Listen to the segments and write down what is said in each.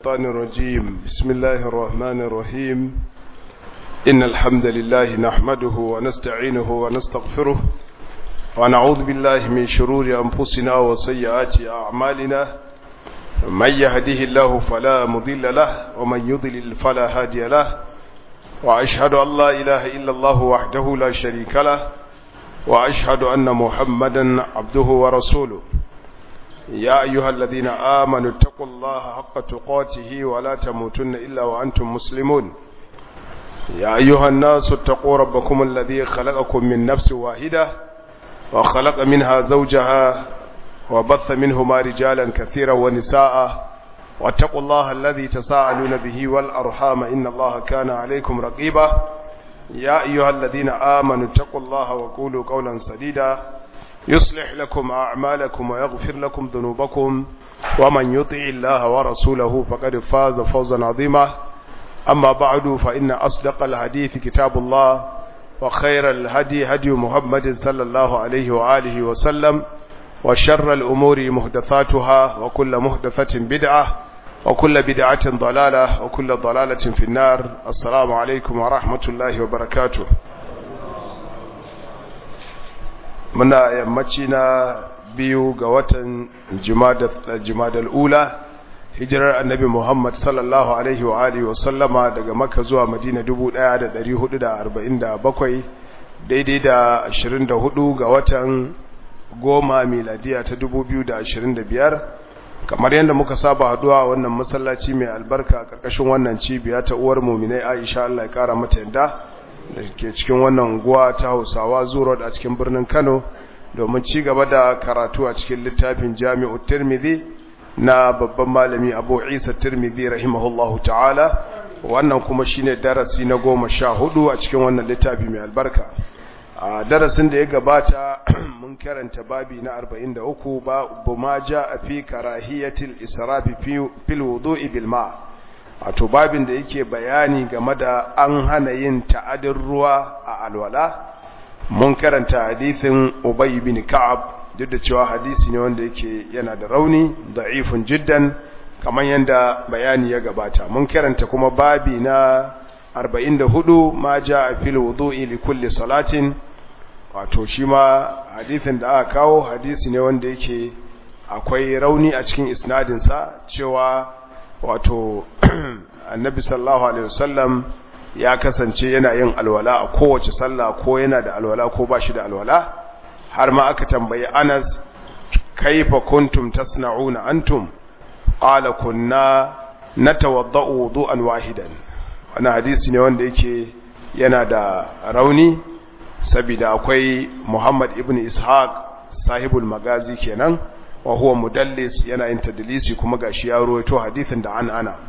الشيطان الرجيم بسم الله الرحمن الرحيم إن الحمد لله نحمده ونستعينه ونستغفره ونعوذ بالله من شرور أنفسنا وسيئات أعمالنا من يهده الله فلا مضل له ومن يضلل فلا هادي له وأشهد أن لا إله إلا الله وحده لا شريك له وأشهد أن محمدا عبده ورسوله يا أيها الذين آمنوا اتقوا الله حق تقاته ولا تموتن إلا وأنتم مسلمون يا أيها الناس اتقوا ربكم الذي خلقكم من نفس واحدة وخلق منها زوجها وبث منهما رجالا كثيرا ونساء واتقوا الله الذي تساءلون به والأرحام إن الله كان عليكم رقيبا يا أيها الذين آمنوا اتقوا الله وقولوا قولا سديدا يصلح لكم أعمالكم ويغفر لكم ذنوبكم ومن يطع الله ورسوله فقد فاز فوزا عظيما أما بعد فإن أصدق الحديث كتاب الله وخير الهدي هدي محمد صلى الله عليه وآله وسلم وشر الأمور محدثاتها وكل محدثة بدعة وكل بدعة ضلالة وكل ضلالة في النار السلام عليكم ورحمة الله وبركاته muna yammaci na biyu ga watan jimadal ula hijirar annabi muhammad sallallahu alaihi wa alihi wa sallama daga makka zuwa madina 1447 daidai da 24 ga watan goma miladiya ta 2025 kamar yadda muka saba haduwa wannan masallaci mai albarka karkashin wannan cibiya ta uwar muminai aisha Allah ya kara mata yadda da ke cikin wannan unguwa ta hausawa zuwa a cikin birnin kano domin ci gaba da karatu a cikin littafin jami'u tirmidhi na babban malami abu isa tirmidhi rahimahullahu ta'ala wannan kuma shine darasi na goma sha hudu a cikin wannan littafi mai albarka a darasin da ya gabata mun karanta babi na 43 babu ma ja a fi karahiyatil israfi fil wudu'i bil ma' wato babin da yake bayani game da an hana yin ta'adin ruwa a alwala mun karanta hadithin Ubay bin Ka'ab duk da cewa hadisi ne wanda yake yana da rauni da'ifun jiddan kamar yanda bayani ya gabata mun karanta kuma babi na 44 ma ja'a fil wudu'i li kulli salatin wato shi ma hadithin da aka kawo hadisi ne wanda yake akwai rauni a cikin isnadinsa cewa wato annabi sallallahu alaihi wasallam ya kasance yana yin alwala a kowace sallah ko yana da alwala ko ba shi da alwala har ma aka tambayi Anas kaifa kuntum tasna'una antum qala kunna natawaddau wudu'an wahidan wannan hadisi ne wanda yake yana da rauni saboda akwai Muhammad ibn Ishaq sahibul magazi kenan wa huwa mudallis yana yin tadlisi kuma gashi ya rawaito hadisin da an ana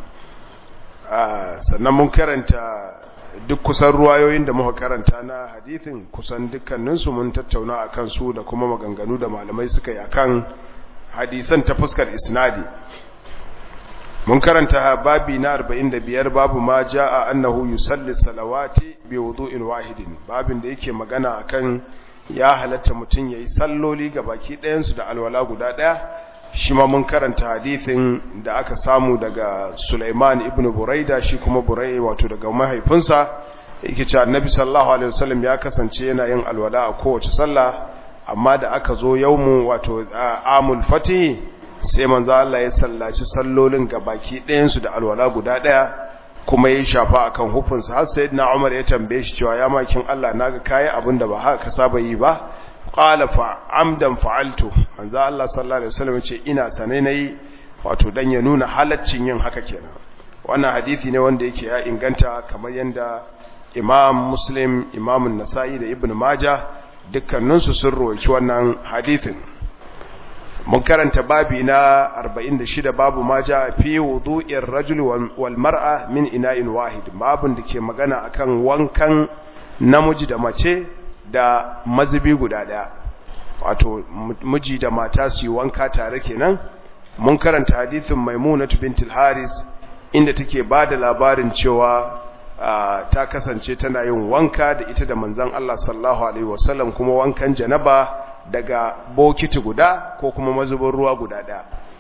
sannan mun karanta duk kusan ruwayoyin da muka karanta na hadisin kusan dukkaninsu mun tattauna akan su da kuma maganganu da malamai suka yi akan hadisan ta fuskar isnadi mun karanta babi na 45 babu ma jaa annahu yusalli salawati bi wudu'in wahidin babin da yake magana akan ya halatta mutum ya yi salloli ga baki ɗayansu da alwala guda ɗaya shi ma mun karanta hadithin da aka samu daga Sulaiman ibn Buraida shi kuma Burai wato daga mahaifinsa yake cewa Annabi sallallahu alaihi wasallam ya kasance yana yin alwala a kowace sallah amma da aka zo yaumu wato amul fatih sai manzo Allah ya sallaci sallolin ga baki ɗayansu da alwala guda ɗaya kuma ya shafa akan hukunsa har sayyidina Umar ya tambaye shi cewa ya makin Allah naga kai abinda ba haka ka saba yi ba qala fa amdan fa'altu manzo Allah sallallahu alaihi wasallam ce ina sane nayi wato dan ya nuna halaccin yin haka kenan wannan hadisi ne wanda yake ya inganta kamar yanda Imam Muslim Imam An-Nasa'i da Ibn Majah dukkaninsu sun rawaito wannan hadisin mun karanta babi na 46 babu ma ja fi wudu'ir rajul wal mar'a min ina'in wahid babun da ke magana akan wankan namiji da mace da mazubi guda daya wato miji da mata su yi wanka tare kenan mun karanta hadithin maimunatu bintul haris inda take bada labarin cewa ta kasance tana yin wanka da ita da manzon Allah sallallahu alaihi wasallam kuma wankan janaba daga bokiti guda ko kuma mazubin ruwa guda ɗaya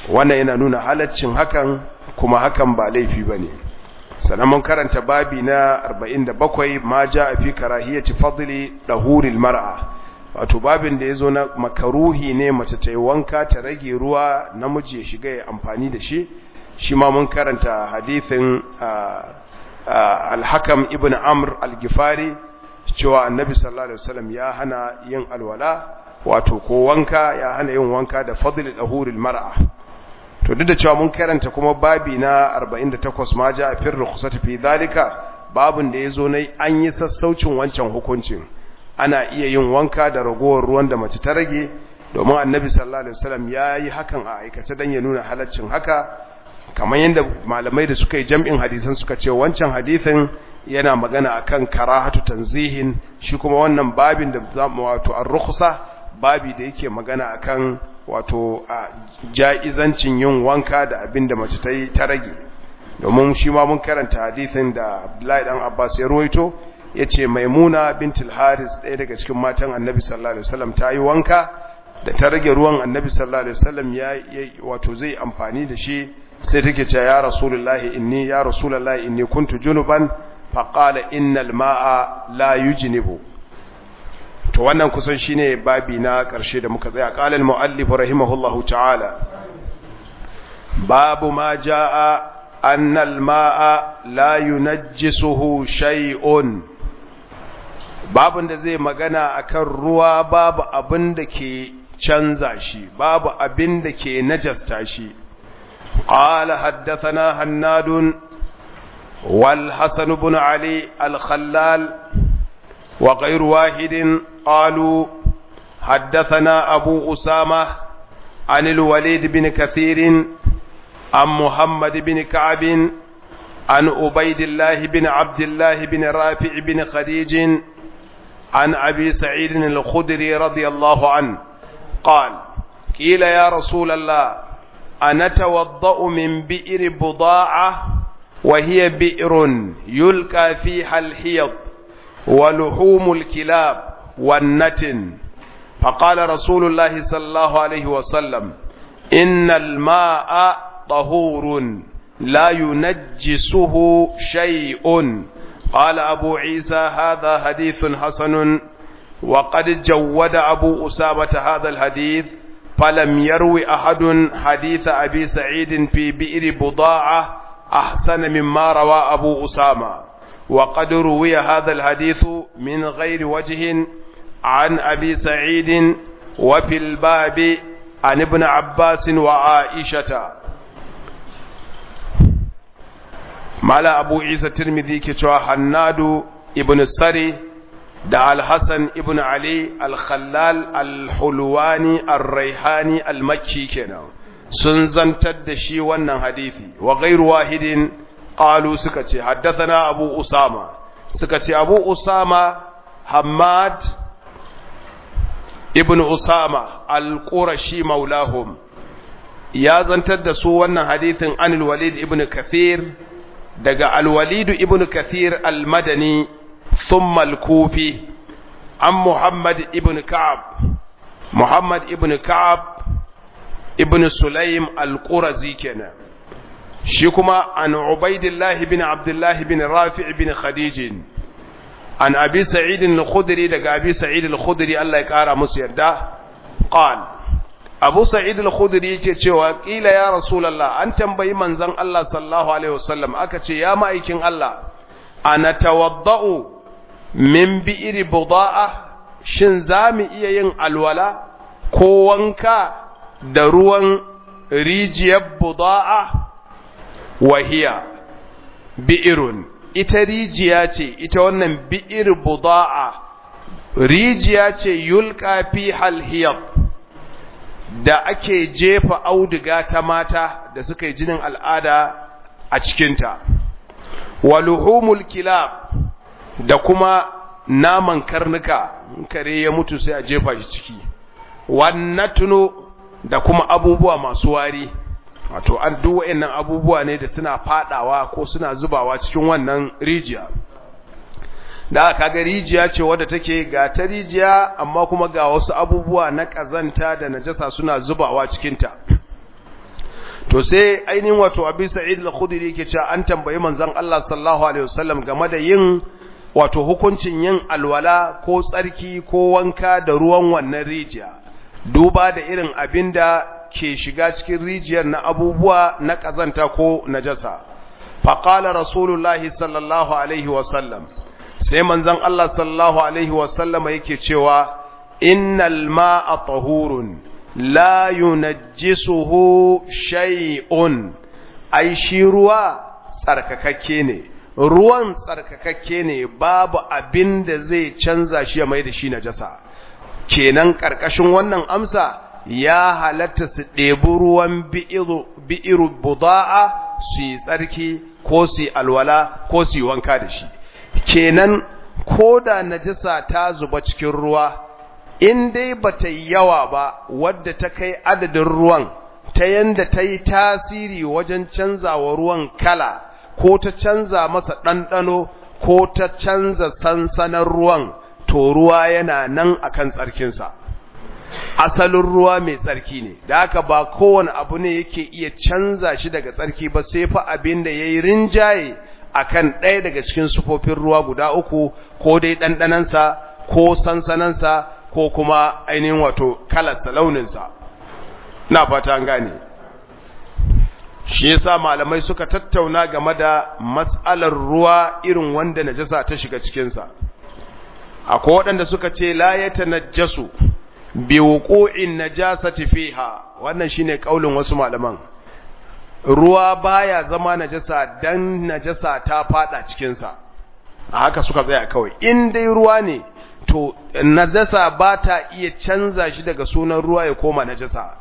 wannan yana nuna halaccin hakan kuma hakan ba laifi bane sannan mun karanta babi na 47 ma jaa fi karahiyati fadli dahuril mar'a wato babin da yazo na makaruhi ne mace ta yi wanka ta rage ruwa namiji ya shiga ya amfani da shi shi ma mun karanta hadithin al-hakam ibn amr al-gifari cewa annabi sallallahu alaihi wasallam ya hana yin alwala wato ko wanka ya hana yin wanka da fadl dahuril mar'a to duk da cewa mun karanta kuma babi na 48 ma ja fir rukhsati fi dalika babin da yazo nai an yi sassaucin wancan hukuncin ana iya yin wanka da ragowar ruwan da mace ta rage domin annabi sallallahu alaihi wasallam yayi hakan a aikace dan ya nuna halaccin haka kamar yadda malamai da suka yi jam'in hadisan suka ce wancan hadisin yana magana akan karahatu tanzihin shi kuma wannan babin da zamu wato ar-rukhsa babi da yake magana akan wato a ja'izancin yin wanka da abin da mace ta yi ta rage domin shi ma mun karanta hadisin da Abdullahi dan Abbas ya ruwaito yace Maimuna bintul Haris ɗaya daga cikin matan Annabi sallallahu alaihi wasallam ta yi wanka da ta rage ruwan Annabi sallallahu alaihi wasallam ya wato zai amfani da shi sai take cewa ya Rasulullahi inni ya Rasulullahi inni kuntu junuban faqala innal ma'a la yujnibu to wannan kusan shine babi na ƙarshe da muka tsaya qala al-muallif rahimahullahu ta'ala babu ma jaa anna al-ma'a la yunajjisuhu shay'un babun da zai magana akan ruwa babu abin da ke canza shi babu abin da ke najasta shi qala haddathana hannadun wal hasan ibn ali al-khallal وغير واحد قالوا حدثنا أبو أسامة عن الوليد بن كثير عن محمد بن كعب عن أبيد الله بن عبد الله بن رافع بن خديج عن أبي سعيد الخدري رضي الله عنه قال قيل يا رسول الله أنا توضأ من بئر بضاعة وهي بئر يلقى فيها الحيض ولحوم الكلاب والنتن فقال رسول الله صلى الله عليه وسلم إن الماء طهور لا ينجسه شيء قال أبو عيسى هذا حديث حسن وقد جود أبو أسامة هذا الحديث فلم يروي أحد حديث أبي سعيد في بئر بضاعة أحسن مما روى أبو أسامة وقد روي هذا الحديث من غير وجه عن أبي سعيد وفي الباب عن ابن عباس وعائشة مالا أبو عيسى الترمذي كتوى حناد ابن السري دع الحسن ابن علي الخلال الحلواني الريحاني المكي كنا سنزن تدشي ونن حديثي وغير واحد قالوا سكتي حدثنا أبو أسامة سكتي أبو أسامة حماد ابن أسامة القرشي مولاهم يا زنتد سوى حديث عن الوليد ابن كثير دقى الوليد ابن كثير المدني ثم الكوفي عن محمد ابن كعب محمد ابن كعب ابن سليم القرزي كنا shi kuma an Ubaidillah bin Abdullah bin Rafi' bin Khadij an Abi Sa'id al-Khudri daga Abi Sa'id al-Khudri Allah ya kara musu yarda qal Abu Sa'id al-Khudri yake cewa kila ya Rasulullah an tambayi manzon Allah sallallahu alaihi wasallam aka ce ya ma'aikin Allah ana tawadda'u min bi'ri buda'a shin zamu iya yin alwala ko wanka da ruwan rijiyar buda'a wahiya bi'irun ita rijiya ce ita wannan bi'ir buda'a rijiya ce yulqa fi halhiyat da ake jefa auduga ta mata da suka yi jinin al'ada a cikinta waluhumul kilab da kuma naman karnuka kare ya mutu sai a jefa shi ciki wannatunu da kuma abubuwa masu wari wato an duk wayannan abubuwa ne da suna fadawa ko suna zubawa cikin wannan rijiya da aka ga rijiya ce wadda take ga ta rijiya amma kuma ga wasu abubuwa na kazanta da najasa suna zubawa cikin ta to sai ainihin wato abi sa'id al-khudri yake cewa an tambayi manzon Allah sallallahu alaihi wasallam game da yin wato hukuncin yin alwala ko tsarki ko wanka da ruwan wannan rijiya duba da irin abinda ke shiga cikin rijiyar na abubuwa na kazanta ko najasa faqala rasulullahi sallallahu alaihi wasallam sai manzon Allah sallallahu alaihi wasallama yake cewa innal ma'a tahurun la yunajjisuhu shay'un ai shi ruwa tsarkakakke ne ruwan tsarkakakke ne babu abin da zai canza shi ya mai da shi najasa kenan karkashin wannan amsa ya halatta su ɗebi ruwan bi'iru buda'a su yi tsarki ko su yi alwala ko su yi wanka da shi kenan ko da najasa ta zuba cikin ruwa in dai ba ta yi yawa ba wadda ta kai adadin ruwan ta yanda ta yi tasiri wajen canza wa ruwan kala ko ta canza masa ɗanɗano ko ta canza sansanin ruwan to ruwa yana nan akan tsarkinsa asalin ruwa mai tsarki ne da haka ba kowane abu ne yake iya canza shi daga tsarki ba sai fa abin da ya yi rinjaye akan ɗaya daga cikin sufofin ruwa guda uku ko dai ɗanɗanansa ko sansanansa ko kuma ainihin wato kalarsa launinsa na fata gane shi yasa malamai suka tattauna game da mas'alar ruwa irin wanda najasa ta shiga cikinsa akwai waɗanda suka ce la ya tanajjasu bi wuqu'in najasati fiha wannan shine kaulin wasu malaman ruwa baya zama najasa dan najasa ta fada cikinsa a haka suka tsaya kawai in dai ruwa ne to najasa ba ta iya canza shi daga sunan ruwa ya koma najasa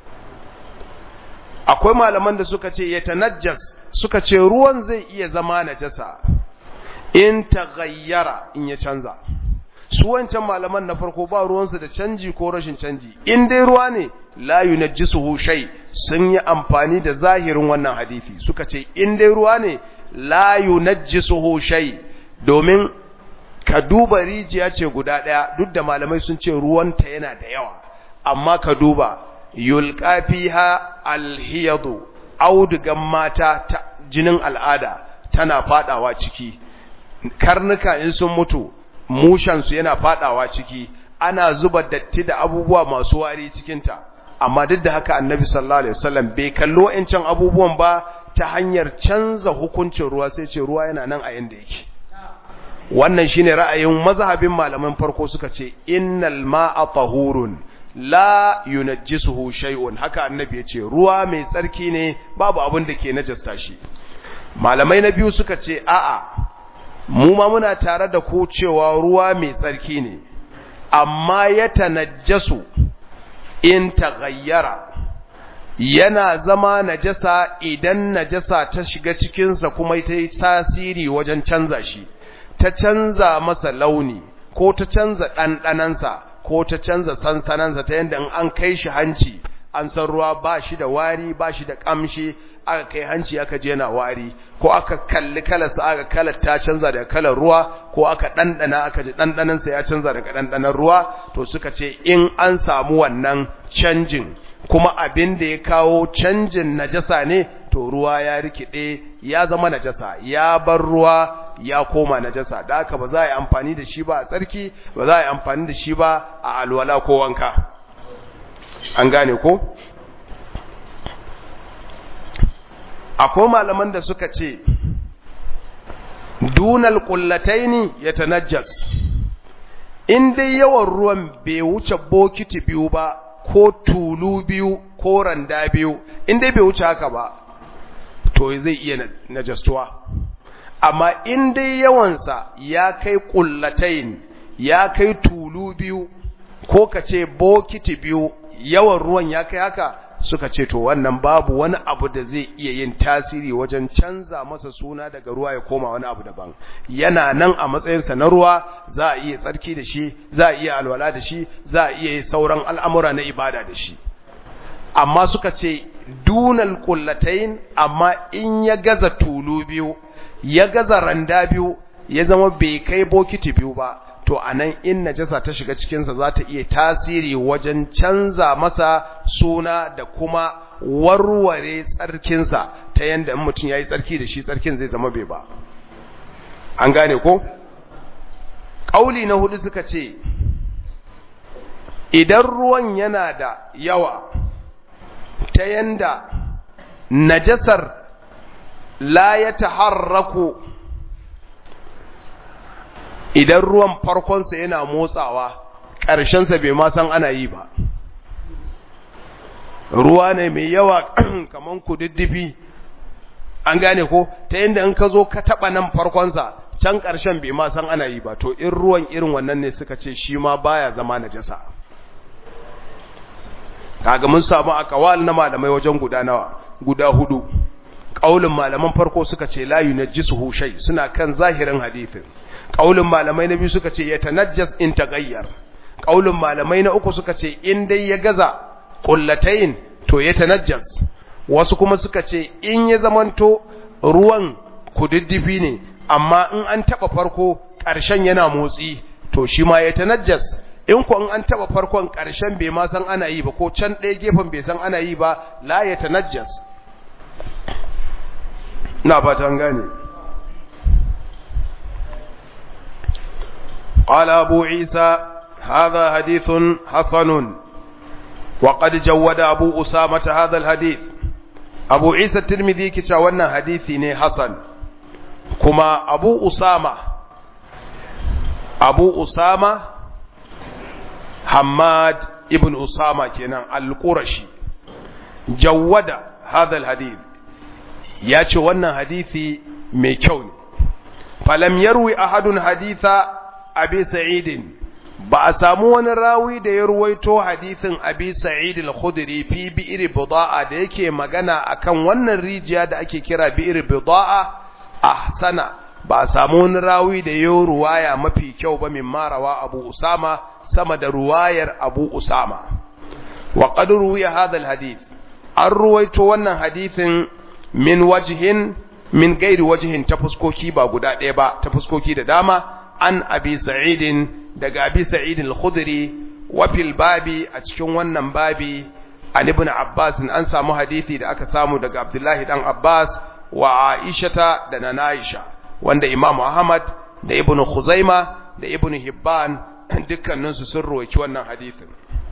akwai malaman da suka ce ya tanajjas suka ce ruwan zai iya zama najasa in taghayyara in ya canza su wancan malaman na farko ba ruwansu da canji ko rashin canji in dai ruwa ne la yunajjisuhu shay sun yi amfani da zahirin wannan hadisi suka ce in dai ruwa ne la yunajjisuhu shay domin ka duba rijiya ce guda daya duk da malamai sun ce ruwanta yana da yawa amma ka duba yulqa fiha alhiyadu audugan mata ta jinin al'ada tana fadawa ciki karnuka in sun mutu mushansu yana fadawa ciki ana zuba datti da abubuwa masu wari cikinta amma duk da haka annabi sallallahu alaihi wasallam bai kallo yancan abubuwan ba ta hanyar canza hukuncin ruwa sai ce ruwa yana nan a yanda yake wannan shine ra'ayin mazhabin malaman farko suka ce innal ma'a tahurun la yunajjisuhu shay'un haka annabi ya ce ruwa mai tsarki ne babu abin da ke najasta shi malamai na biyu suka ce a'a mu ma muna tare da ku cewa ruwa mai tsarki ne amma ya tanajjasu in taghayyara yana zama najasa idan najasa ta shiga cikinsa kuma ta yi tasiri wajen canza shi ta canza masa launi ko ta canza ɗanɗanansa ko ta canza sansanansa ta yadda an kai shi hanci an san ruwa ba shi da wari ba shi da ƙamshi aka kai hanci aka je yana wari ko aka kalli kalarsa aka kalar ta canza daga kalar ruwa ko aka ɗanɗana aka ji ɗanɗanansa ya canza daga ɗanɗanan ruwa to suka ce in an samu wannan canjin kuma abin da ya kawo canjin najasa ne to ruwa ya rikide ya zama najasa ya bar ruwa ya koma najasa da haka ba za a yi amfani da shi ba a tsarki ba za a yi amfani da shi ba a alwala ko wanka an gane ko akwai malaman da suka ce dunal kullataini ya tanajjas in dai yawan ruwan bai wuce bokiti biyu ba ko tulu biyu ko randa biyu in dai bai wuce haka ba to zai iya najastuwa amma in dai yawansa ya kai kullatain ya kai tulu biyu ko ka ce bokiti biyu yawan ruwan ya kai haka suka ce to wannan babu wani abu da zai iya yin tasiri wajen canza masa suna daga ruwa ya koma wani abu daban yana nan a matsayinsa na ruwa za a iya tsarki da shi za a iya alwala da shi za a iya sauran al'amura na ibada da shi amma suka ce dunal kullatain amma in ya gaza tulu biyu ya gaza randa biyu ya zama bai kai bokiti biyu ba to anan in najasa ta shiga cikinsa za ta iya tasiri wajen canza masa suna da kuma warware tsarkinsa ta yanda in mutum yayi tsarki da shi tsarkin zai zama bai ba an gane ko kauli na hudu suka ce idan ruwan yana da yawa ta yanda najasar la ya taharraku idan ruwan farkonsa yana motsawa ƙarshensa bai ma san ana yi ba ruwa ne mai yawa kaman kududdufi an gane ko ta yanda in ka zo ka taɓa nan farkonsa can ƙarshen bai ma san ana yi ba to in ruwan irin wannan ne suka ce shi ma baya zama najasa kaga mun samu akawal na malamai wajen guda nawa guda hudu kaulin malaman farko suka ce la yunajjisuhu shay suna kan zahirin hadisin kaulin malamai na biyu suka ce yatanajjas in tagayyar kaulin malamai na uku suka ce in dai ya gaza qullatayn to yatanajjas wasu kuma suka ce in ya zamanto ruwan kududdufi ne amma in an taba farko ƙarshen yana motsi to shi ma yatanajjas in ku an taba farkon ƙarshen bai ma san ana yi ba ko can ɗaya gefen bai san ana yi ba la ya tanajjas na fatan gane قال أبو عيسى هذا حديث حسن وقد جود أبو أسامة هذا الحديث أبو عيسى الترمذي كتاونا حديثي حسن كما أبو أسامة أبو أسامة حماد ابن أسامة كنا القرشي جود هذا الحديث ياتي وانا حديثي ميكون فلم يروي أحد حديث أبي سعيد بأسامو راوي da ya ruwaito hadithin Abi Sa'id al-Khudri fi bi'ir bida'a da yake magana akan wannan rijiya da ake kira bi'ir bida'a ahsana ba a samu wani rawi da ya ruwaya mafi kyau ba min marawa Abu Usama sama da ruwayar Abu Usama wa qad ruwiya hadha alhadith an ruwaito wannan hadithin min wajhin min gairi wajhin ta fuskoki ba guda ɗaya ba ta fuskoki da dama an abi sa'idin daga abi sa'idin al-khudri wa fil babi a cikin wannan babi an ibn abbas an samu hadithi da aka samu daga abdullahi dan abbas wa aishata da nana aisha wanda imam ahmad da ibn khuzaima da ibn hibban dukkaninsu sun roki wannan hadithin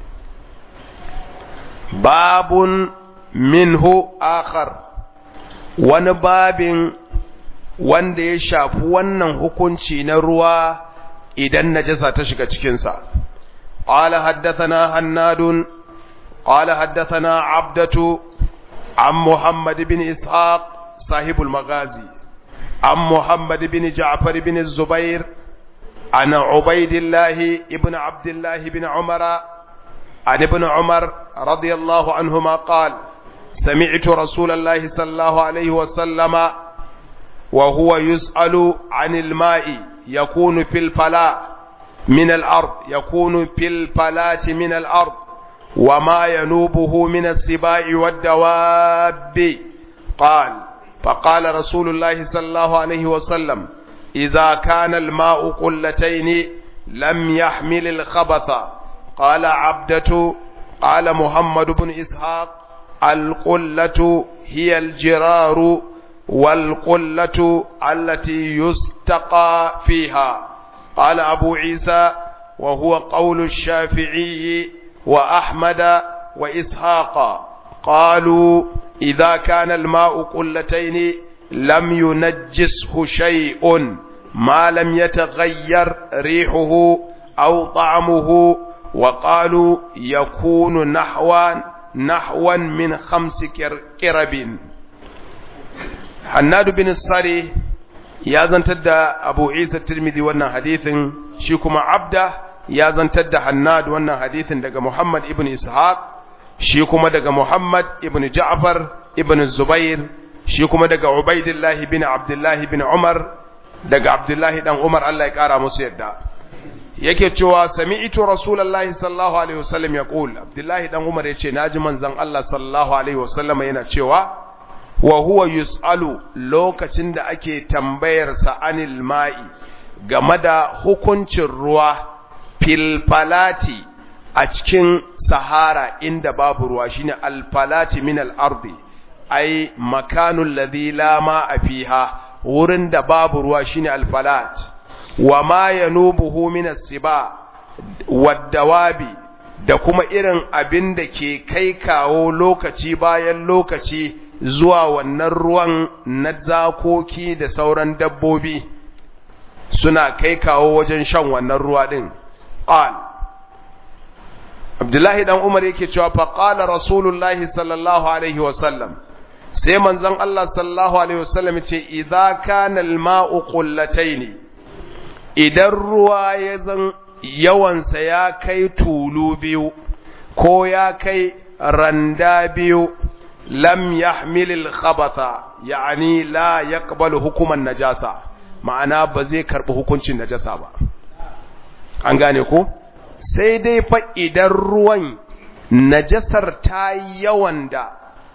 babun minhu akhar wani babin wanda ya shafi wannan hukunci na ruwa idan najasa ta shiga cikinsa qala haddathana hannadun qala haddathana abdatu an muhammad bin ishaq sahibul magazi an muhammad bin ja'far bin zubair عن عبيد الله ابن عبد الله بن عمر عن ابن عمر رضي الله عنهما قال سمعت رسول الله صلى الله عليه وسلم وهو يسأل عن الماء يكون في الفلاة من الأرض يكون في الفلاة من الأرض وما ينوبه من السباع والدواب قال فقال رسول الله صلى الله عليه وسلم إذا كان الماء قلتين لم يحمل الخبث قال عبدة قال محمد بن إسحاق القلة هي الجرار والقلة التي يستقى فيها قال أبو عيسى وهو قول الشافعي وأحمد وإسحاق قالوا إذا كان الماء قلتين لم ينجسه شيء ما لم يتغير ريحه أو طعمه وقالوا يكون نحوا نحوا من خمس كرب حناد بن الصري يا زنتد أبو عيسى الترمذي وانا حديث شيكما عبده يا زنتد حناد وانا حديث دقى محمد ابن إسحاق شيكما دقى محمد ابن جعفر ابن الزبير shi kuma daga Ubaidillahi bin Abdullahi bin Umar daga Abdullahi dan Umar Allah ya kara musu yadda yake cewa sami'tu rasulullahi sallallahu alaihi wasallam yaqul Abdullahi dan Umar yace naji manzon Allah sallallahu alaihi wasallam yana cewa wa huwa yus'alu lokacin da ake tambayar sa anil ma'i game da hukuncin ruwa fil falati a cikin sahara inda babu ruwa shine alfalati min al-ardi ai makanul ladhi la ma'a fiha wurin da babu ruwa shine alfalat wa ma yanubuhu min as-siba wad-dawabi da kuma irin abin da ke kai kawo lokaci bayan lokaci zuwa wannan ruwan na zakoki da sauran dabbobi suna kai kawo wajen shan wannan ruwa din qal Abdullahi dan Umar yake cewa fa qala Rasulullahi sallallahu alaihi wasallam sai manzon Allah sallallahu alaihi wasallam ce idza kana al-ma'u qullatayn idan ruwa ya zan yawansa ya kai tulu biyu ko ya kai randa biyu lam yahmil al-khabatha yani la yaqbalu hukuman najasa ma'ana ba zai karbi hukuncin najasa ba an gane ko sai dai fa idan ruwan najasar ta yawan da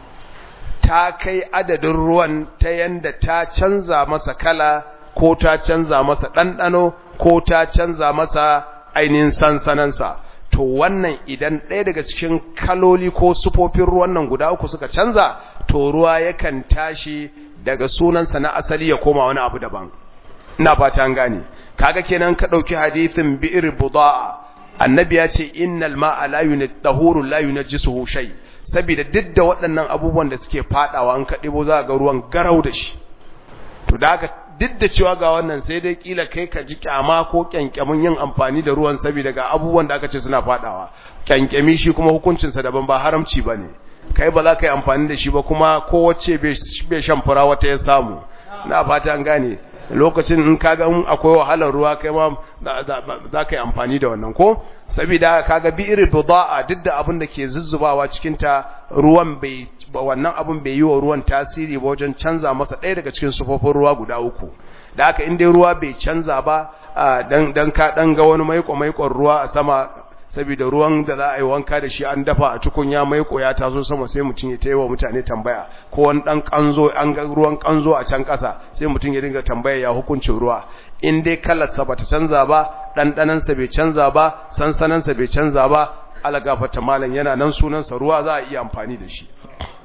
ta kai adadin ruwan ta yanda ta canza masa kala ko ta canza masa ɗanɗano ko ta canza masa ainihin sansanansa to wannan idan ɗaya daga cikin kaloli ko sufofin ruwan nan guda uku suka canza to ruwa yakan tashi daga sunansa na asali ya koma wani abu daban ina fata an gane kaga kenan ka ɗauki hadithin bi'ir buda'a annabi ya ce innal ma'a la yunatahuru la yunajjisuhu shay saboda duk da waɗannan abubuwan da suke fadawa an ka ɗebo za ga ruwan garau da shi to da haka duk da cewa ga wannan sai dai kila kai ka ji kyama ko kyankyamin yin amfani da ruwan saboda ga abubuwan da aka ce suna fadawa kyankyami shi kuma hukuncinsa daban ba haramci ba ne kai ba za ka yi amfani da shi ba kuma kowace bai shan fura wata ya samu na fata an gane lokacin in kaga akwai wahalar ruwa kai ma za ka yi amfani da wannan ko saboda kaga bi irin buda'a duk da abin da ke zuzzubawa cikin ta ruwan bai wannan abin bai yi wa ruwan tasiri ba wajen canza masa ɗaya daga cikin sufofin ruwa guda uku da haka in dai ruwa bai canza ba dan dan ka dan ga wani maiko maikon ruwa a sama saboda ruwan da za a yi wanka da shi an dafa a tukunya maiko ya taso sama sai mutum ya taiwa mutane tambaya ko wani dan kanzo an ga ruwan kanzo a can kasa sai mutum ya dinga tambaya ya hukuncin ruwa in dai kalarsa bata canza ba ɗanɗanansa bai canza ba sansanansa bai canza ba alagafata malam yana nan sunansa ruwa za a iya amfani da shi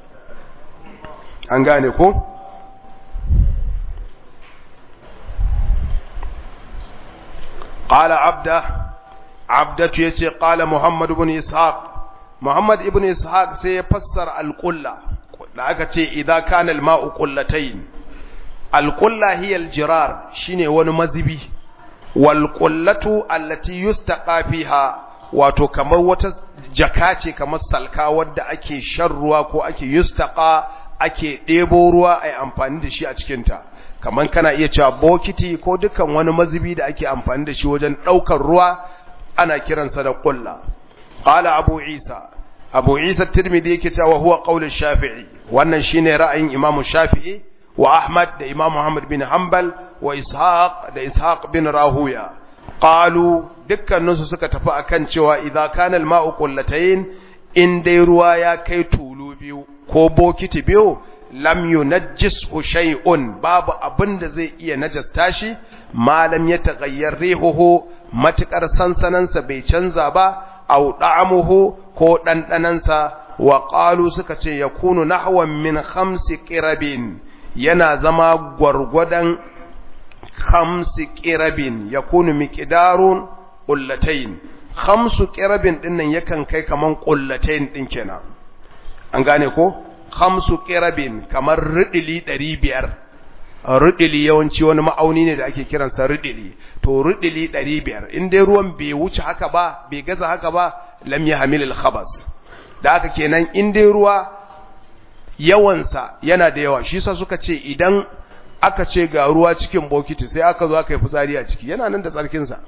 an gane ko قال عبده abdatu ya ce ƙala muhammad ibn ishaq muhammad ibn ishaq sai ya fassara alƙulla da aka ce idza kana alma'u qullatayn alqulla hiya aljirar shine wani mazibi wal qullatu allati yustaqa fiha wato kamar wata jaka ce kamar salka wadda ake shan ruwa ko ake yustaqa ake ɗebo ruwa ai amfani da shi a cikin ta kamar kana iya cewa bokiti ko dukkan wani mazubi da ake amfani da shi wajen ɗaukar ruwa ana kiransa da ƙulla qala abu isa abu isa tirmidhi yake cewa huwa qaulul shafi'i wannan shine ra'ayin imam shafi'i wa ahmad da imam muhammad bin hanbal wa ishaq da ishaq bin rahuya qalu dukkaninsu suka tafi akan cewa idza kana al-ma'u qullatayn in dai ruwa ya kai tulu biyu ko bokiti biyu lam yunajjis shay'un babu abin da zai iya najasta shi malam ya taghayyar rihuhu matukar sansanansa bai canza ba aw da'amuhu ko dandanansa wa qalu suka ce yakunu nahwan min khamsi qirabin yana zama gwargwadon khamsi qirabin yakunu miqdarun qullatayn khamsu qirabin dinnan yakan kai kaman qullatayn din kenan an gane ko khamsu qirabin kamar ridili 500 ridili yawanci wani ma'auni ne da ake kiransa ridili to ridili 500 in dai ruwan bai wuce haka ba bai gaza haka ba lam yahmil al khabas da haka kenan in dai ruwa yawansa yana da yawa shi yasa suka ce idan aka ce ga ruwa cikin bokiti sai aka zo aka yi fitsari a ciki yana nan da tsarkin sa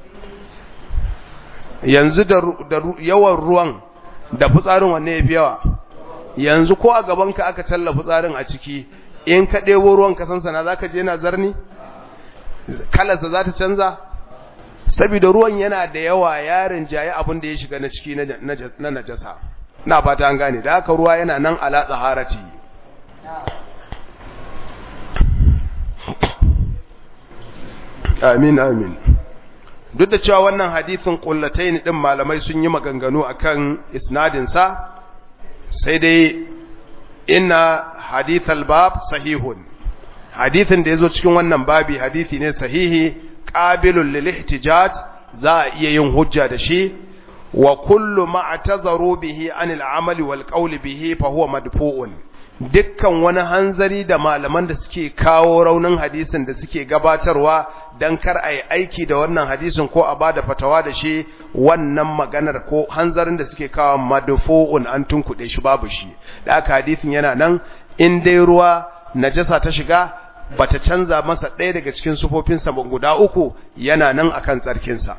yanzu da yawan ruwan da fitsarin wanne yafi yawa yanzu ko a gabanka aka tallafa tsarin a ciki in ka ɗebo ruwan kasansa na za ka je na zarni kalarsa za ta canza saboda ruwan yana da yawa yarin jaye abin da ya shiga na ciki na najasa na fata an gane da haka ruwa yana nan ala tsaharati amin amin duk da cewa wannan hadithin kullataini din malamai sun yi maganganu akan isnadin sa sai dai inna hadithal bab sahihun hadithin da yazo cikin wannan babi hadithi ne sahihi qabilul lil ihtijaj za a iya yin hujja da shi wa kullu ma atazaru bihi anil amali wal qawli bihi fa huwa madfu'un dukkan wani hanzari da malaman da suke kawo raunin hadisin da suke gabatarwa dan kar ai aiki da wannan hadisin ko a bada fatawa da shi wannan maganar ko hanzarin da suke kawo madfu'un an tunkuɗe shi babu shi da aka hadisin yana nan in dai ruwa najasa ta shiga bata canza masa ɗaya daga cikin sufofinsa guda uku yana nan akan tsarkinsa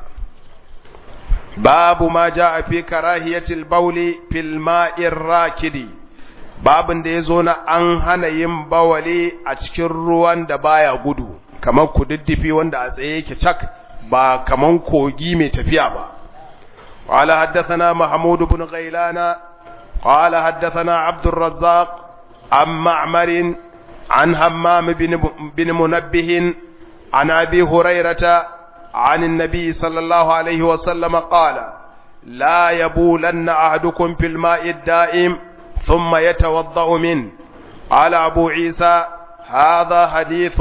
babu ma ja a fi karahiyatil bauli fil ma'ir rakidi babin da ya zo na an hana yin bawali a cikin ruwan da baya gudu kamar kududdufi wanda a tsaye yake cak ba kamar kogi mai tafiya ba قال حدثنا محمود بن غيلان قال حدثنا عبد الرزاق عن معمر عن همام بن, بن منبه عن أبي هريرة عن النبي صلى الله عليه وسلم قال لا يبولن أحدكم في الماء الدائم ثم يتوضأ منه قال أبو عيسى هذا حديث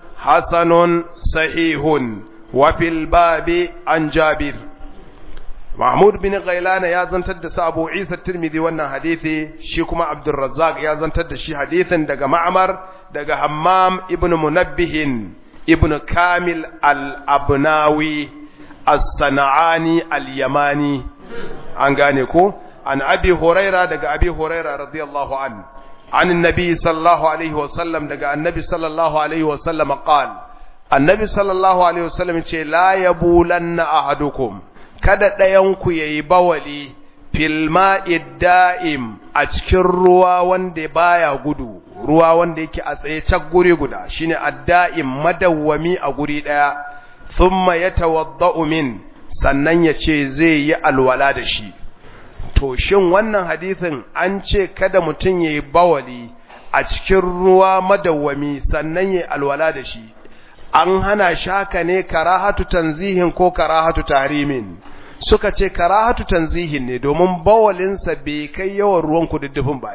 حسن صحيح وفي الباب عن جابر محمود بن غيلان يا زنتر da Abu Isa Tirmidhi wannan hadisi shi kuma Abdul Razzaq ya zantar da shi hadisin daga Ma'mar daga Hammam ibn Munabbih ibn Kamil al-Abnawi as-Sana'ani al-Yamani an gane ko an Abi Huraira daga Abi Huraira radiyallahu an an annabi sallallahu alaihi wasallam daga annabi sallallahu alaihi wasallam qal annabi sallallahu alaihi wasallam ce la yabulanna ahadukum kada ɗayanku ya yi bawali filma idda'im a cikin ruwa wanda baya gudu ruwa wanda yake a tsaye cak guri guda shine adda'im madawwami a guri ɗaya thumma yatawadda'u min sannan ya ce zai yi alwala da shi to shin wannan hadisin an ce kada mutum ya yi bawali a cikin ruwa madawwami sannan ya yi alwala da shi an hana shaka ne karahatu tanzihin ko karahatu tahrimin suka ce karahatu tanzihin ne domin bawalinsa bai kai yawan ruwan kududdufin baye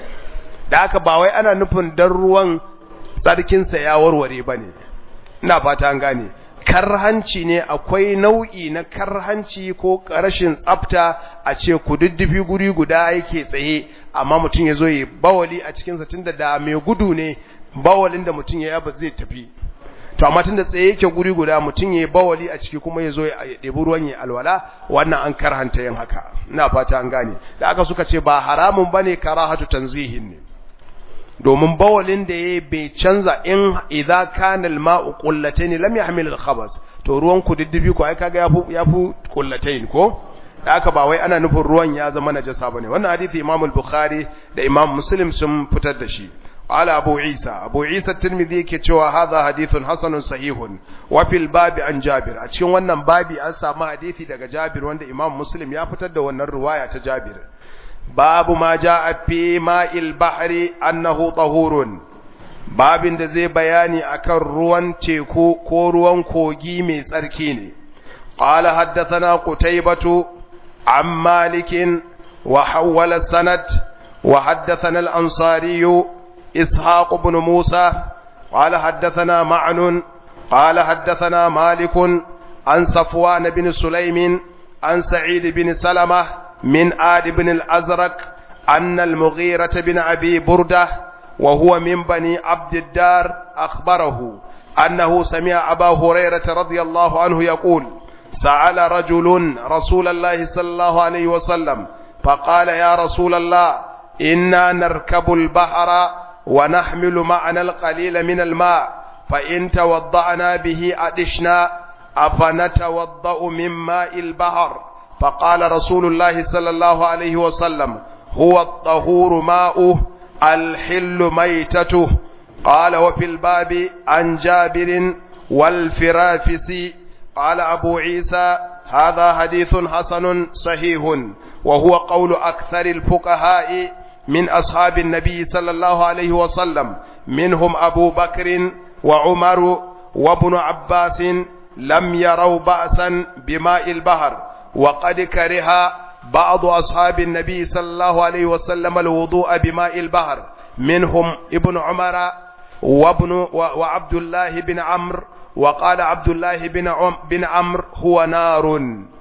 da aka ba wai ana nufin dan ruwan tsarkinsa ya warware ba ne ina fata an gane karhanci ne akwai nau'i na karhanci ko rashin tsafta a ce kududdufi guri guda yake tsaye amma mutum ya zo yi bawali a cikinsa tunda da mai gudu ne bawalin da mutum ya yaba zai tafi to amma tunda tsaye yake guri guda mutum yayi bawali a ciki kuma yazo ya debi ruwan ya alwala wannan an karhanta yin haka ina fata an gane da aka suka ce ba haramun bane karahatu tanzihin ne domin bawalin da yayi bai canza in idza kana alma'u qullatayn lam yahmil alkhabas to ruwan ku diddibi ko ai kaga yafu yafu qullatayn ko da aka ba wai ana nufin ruwan ya zama najasa bane wannan hadisi Imam al-Bukhari da Imam Muslim sun fitar da shi قال أبو عيسى أبو عيسى الترمذي كتوى هذا حديث حسن صحيح وفي الباب عن جابر أتشين wannan babi an samu hadisi daga Jabir wanda Imam Muslim ya fitar da wannan riwaya ta Jabir babu ma jaa fi ma'il bahri annahu tahurun babin da zai bayani akan ruwan teku ko ruwan kogi mai tsarki ne qala haddathana qutaybatu an malikin wa hawwala sanad wa haddathana al-ansari إسحاق بن موسى قال حدثنا معن قال حدثنا مالك عن صفوان بن سليم عن سعيد بن سلمة من آد بن الأزرق أن المغيرة بن أبي بردة وهو من بني عبد الدار أخبره أنه سمع أبا هريرة رضي الله عنه يقول سأل رجل رسول الله صلى الله عليه وسلم فقال يا رسول الله إنا نركب البحر ونحمل معنا القليل من الماء فإن توضأنا به أدشنا أفنتوضأ من ماء البحر فقال رسول الله صلى الله عليه وسلم هو الطهور ماؤه الحل ميتته قال وفي الباب عن جابر والفرافس قال أبو عيسى هذا حديث حسن صحيح وهو قول أكثر الفقهاء من أصحاب النبي صلى الله عليه وسلم منهم أبو بكر وعمر وابن عباس لم يروا بأسا بماء البحر وقد كره بعض أصحاب النبي صلى الله عليه وسلم الوضوء بماء البحر منهم ابن عمر وابن وعبد الله بن عمرو وقال عبد الله بن عم بن عمرو هو نار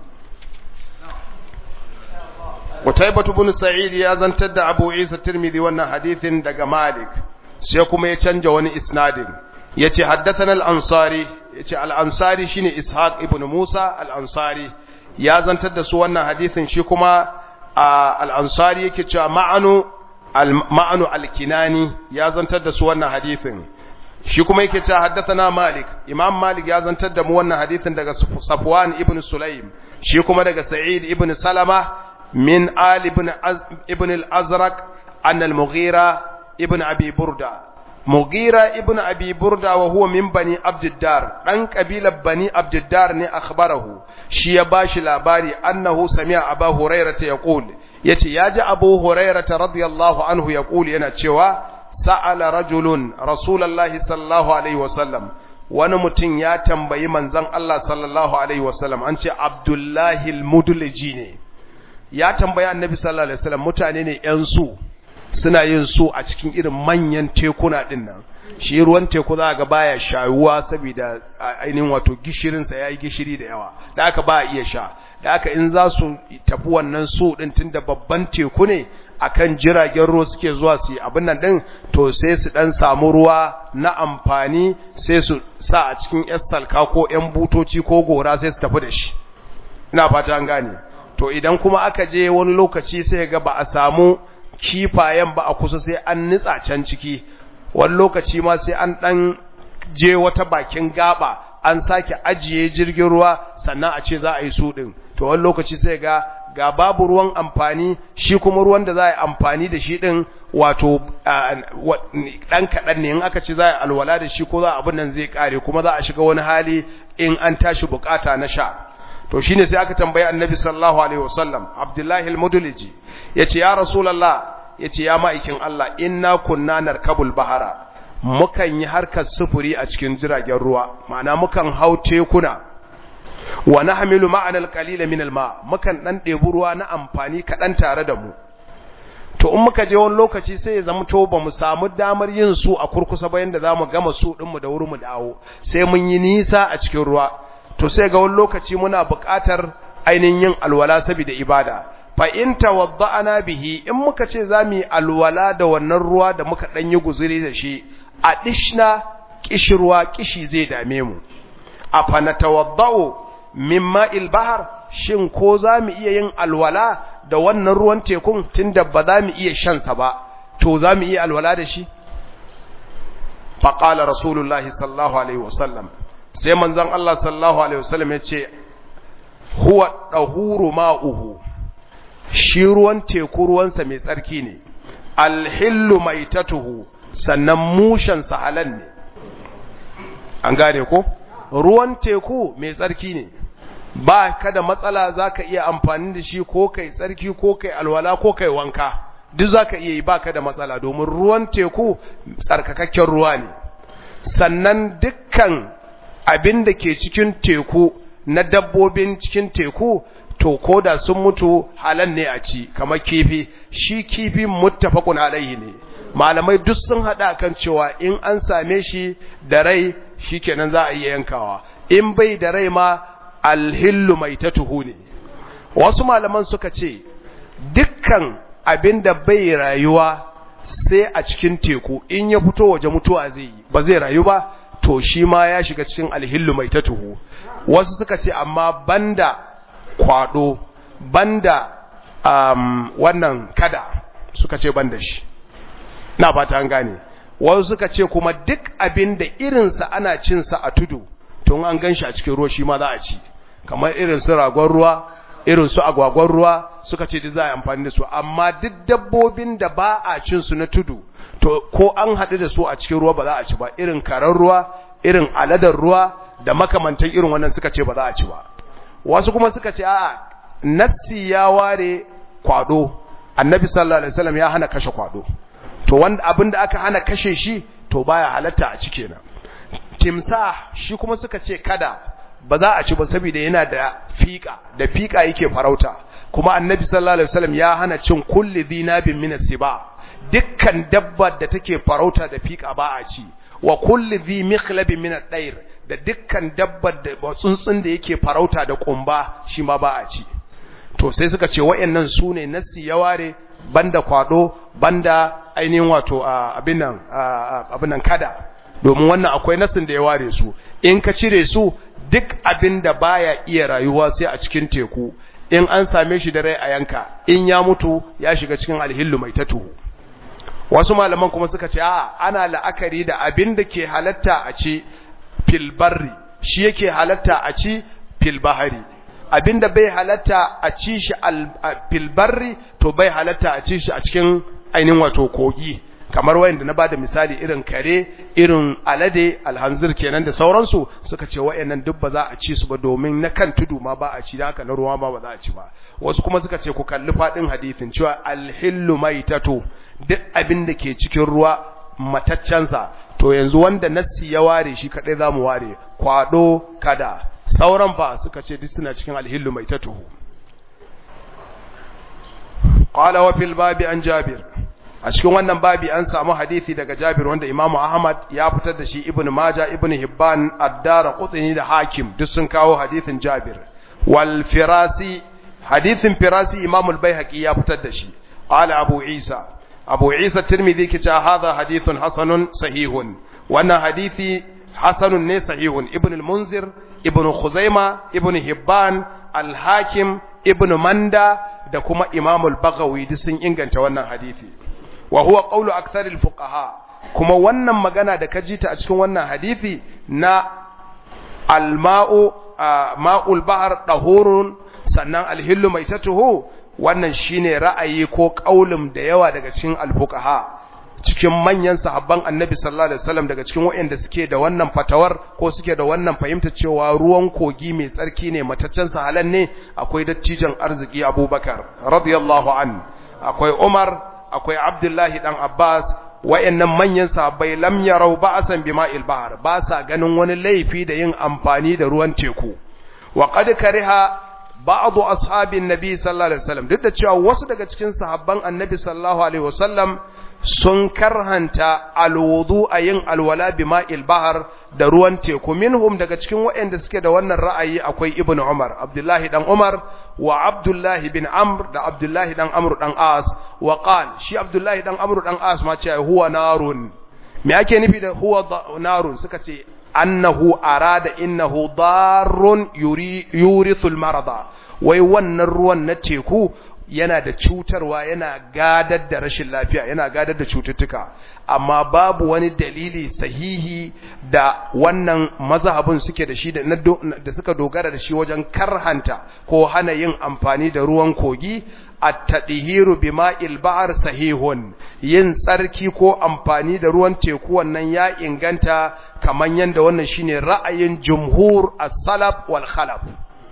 قتيبة بن سعيد يا زنتد أبو عيسى الترمذي وانا حديث دق مالك سيكم يتنجى وني إسناد يتي حدثنا الأنصاري يتي الأنصاري شيني إسحاق ابن موسى الأنصاري ya zantar da su wannan hadithin shi kuma al'ansari yake cewa ma'anu ma'anu alkinani ya zantar da su wannan hadithin shi kuma yake cewa haddathana malik imam malik ya zantar da mu wannan hadithin daga safwan ibn sulaim shi kuma daga sa'id ibn salama min ali ibn ibn al-azraq an al-mughira ibn abi burda mughira ibn abi burda wa huwa min bani abdiddar dan kabilar bani abdiddar ne akhbarahu shi ya bashi labari annahu sami'a abu hurairah ta yaqul yace yaji abu hurairah radiyallahu anhu yaqul yana cewa sa'ala rajulun rasulullahi sallallahu alaihi wasallam wani mutum ya tambayi manzon Allah sallallahu alaihi wasallam an ce abdullahi al-mudliji ne ya tambayi annabi sallallahu alaihi wasallam mutane ne yan su suna yin su a cikin irin manyan tekuna din nan shi ruwan teku za ga baya shayuwa saboda ainihin wato gishirinsa ya yi gishiri da yawa da aka ba iya sha da aka in za su tafi wannan su din tun da babban teku ne akan jiragen ruwa suke zuwa su yi abin nan din to sai su dan samu ruwa na amfani sai su sa a cikin yan salka ko yan butoci ko gora sai su tafi da shi ina fata an gane to idan kuma aka je wani lokaci sai ga ba a samu kifayen ba a kusa sai an nitsa can ciki wani lokaci ma sai an dan je wata bakin gaba an sake ajiye jirgin ruwa sannan a ce za a yi su din to wani lokaci sai ga ga babu ruwan amfani shi kuma ruwan da za a yi amfani da shi din wato dan kaɗan ne in aka ce za a yi alwala da shi ko za abin nan zai kare kuma za a shiga wani hali in an tashi bukata na sha to shine sai aka tambayi annabi sallallahu alaihi wasallam abdullahi al-mudliji yace ya rasulullah yace ya ma'aikin Allah inna kunna narkabul bahara mukan yi harkar sufuri a cikin jiragen ruwa ma'ana mukan hau tekuna wa nahmilu ma'ana al-qalila min al-ma mukan dan debi ruwa na amfani kadan tare da mu to in muka je wani lokaci sai ya zama to ba mu samu damar yin su a kurkusa ba yanda zamu gama su din mu da wuri mu dawo sai mun yi nisa a cikin ruwa to sai ga wani lokaci muna buƙatar ainihin yin alwala saboda ibada fa in tawadda'ana bihi in muka ce zamu yi alwala da wannan ruwa da muka dan yi guzuri da shi a dishna kishirwa kishi zai dame mu afa natawadda'u mimma bahar shin ko zamu iya yin alwala da wannan ruwan tekun tunda ba zamu iya shan sa ba to zamu iya alwala da shi fa qala rasulullahi sallallahu alaihi wasallam sai manzon Allah sallallahu alaihi wasallam ya ce huwa dahuru ma'uhu shi ruwan teku ruwansa mai tsarki ne alhillu maitatuhu sannan mushen sa halal ne an gane ko ruwan teku mai tsarki ne ba ka da matsala zaka iya amfani da shi ko kai tsarki ko kai alwala ko kai wanka duk zaka iya yi baka da matsala domin ruwan teku tsarkakakken ruwa ne sannan dukkan abin da ke cikin teku na dabbobin cikin teku to ko da sun mutu halan ne a ci kamar kifi shi kifi muttafaqun alaihi ne malamai duk sun hada kan cewa in an same shi da rai shikenan za a iya yankawa in bai da rai ma alhillu maitatuhu ne wasu malaman suka ce dukkan abin da bai rayuwa sai a cikin teku in ya fito waje mutuwa zai yi ba zai rayu ba to shi ma ya shiga cikin alhillu mai tatuhu wasu suka ce amma banda kwado banda um, wannan kada suka ce banda shi na fata an gane wasu suka ce kuma duk abin da irinsa ana cinsa a tudu tun an gan shi a cikin ruwa shi ma za a ci kamar irin su ragon ruwa irin su agwagwan ruwa suka ce duk za a yi amfani da su amma duk dabbobin da ba a cin su na tudu to ko an haɗu da su a cikin ruwa ba za a ci ba irin karar ruwa irin aladar ruwa da makamantan irin wannan suka ce ba za a ci ba wasu kuma suka ce a'a nassi ya ware kwado annabi sallallahu alaihi wasallam ya hana kashe kwado to wanda abin da aka hana kashe shi to baya halatta a cike na timsa shi kuma suka ce kada ba za a ci ba saboda yana da fika da fika yake farauta kuma annabi sallallahu alaihi wasallam ya hana cin kulli dhinabin min as-siba dukkan dabbar da take farauta da fika ba a ci wa kulli dhi mikhlabin min ad-dair da dukkan dabbar da tsuntsun da yake farauta da kumba shi ma ba a ci to sai suka ce wayannan sune nassi ya ware banda kwado banda ainihin wato abin nan abin nan kada domin wannan akwai nassin da ya ware su in ka cire su duk abin da baya iya rayuwa sai a cikin teku in an same shi da rai a yanka in ya mutu ya shiga cikin alhillu mai tatu wasu malaman kuma suka ce a ana la'akari da abin da ke halatta a ci fil barri shi yake halatta a ci fil bahari abin da bai halatta a ci shi fil barri to bai halatta a ci shi a cikin ainihin wato kogi kamar wayanda na bada misali irin kare irin alade alhanzir kenan da sauransu suka ce wayannan duk ba za a ci su ba domin na kan tudu ma ba a ci da haka na ruwa ma ba za a ci ba wasu kuma suka ce ku kalli fadin hadisin cewa alhillu maitatu duk abin da ke cikin ruwa mataccensa to yanzu wanda nassi ya ware shi kadai zamu ware kwado kada sauran fa suka ce duk suna cikin alhillu maitatu qala wa fil babi an jabir a cikin wannan babi an samu hadisi daga Jabir wanda Imam Ahmad ya fitar da shi Ibn Majah Ibn Hibban Ad-Darqutni da Hakim duk sun kawo hadisin Jabir wal Firasi hadisin Firasi Imam Al-Baihaqi ya fitar da shi qala Abu Isa Abu Isa Tirmidhi ke cewa hadha hadithun hasanun sahihun wannan hadisi hasanun ne sahihun Ibn Al-Munzir Ibn Khuzaima Ibn Hibban Al-Hakim Ibn Manda da kuma Imam Al-Baghawi duk sun inganta wannan hadisi wa huwa qawlu aktharil fuqaha kuma wannan magana da kaji ta a cikin wannan hadisi na alma'u ma'ul bahr dahurun sannan alhillu maitatuhu wannan shine ra'ayi ko qaulum da yawa daga cikin alfuqaha cikin manyan sahabban annabi sallallahu alaihi wasallam daga cikin waɗanda suke da wannan fatawar ko suke da wannan fahimta cewa ruwan kogi mai tsarki ne mataccen sahalan ne akwai dattijan arziki abubakar radiyallahu an akwai umar akwai Abdullahi dan Abbas wayannan manyan sahabbai lam yarau ba'san bima'il bahr ba sa ganin wani laifi da yin amfani da ruwan teku wa qad kariha ba'd ashabin nabi sallallahu alaihi wasallam duk da cewa wasu daga cikin sahabban annabi sallallahu alaihi wasallam sun karhanta alwudu a yin alwala bima'il bahr da ruwan teku minhum daga cikin waɗanda suke da wannan ra'ayi akwai ibn umar abdullahi dan umar wa abdullahi bin amr da abdullahi dan amr dan as wa qal shi abdullahi dan amr dan as ma ce huwa narun me ake nufi da huwa narun suka ce annahu arada innahu darrun yuri yurithul marada wai wannan ruwan na teku yana da cutarwa yana gadar da rashin lafiya yana gadar da cututtuka amma babu wani dalili sahihi da wannan mazhabin suke da shi da suka dogara da shi wajen karhanta ko hana yin amfani da ruwan kogi at-tadhiru bima'il ba'r sahihun yin tsarki ko amfani da ruwan teku wannan ya inganta kaman yanda wannan shine ra'ayin jumhur as-salaf wal khalaf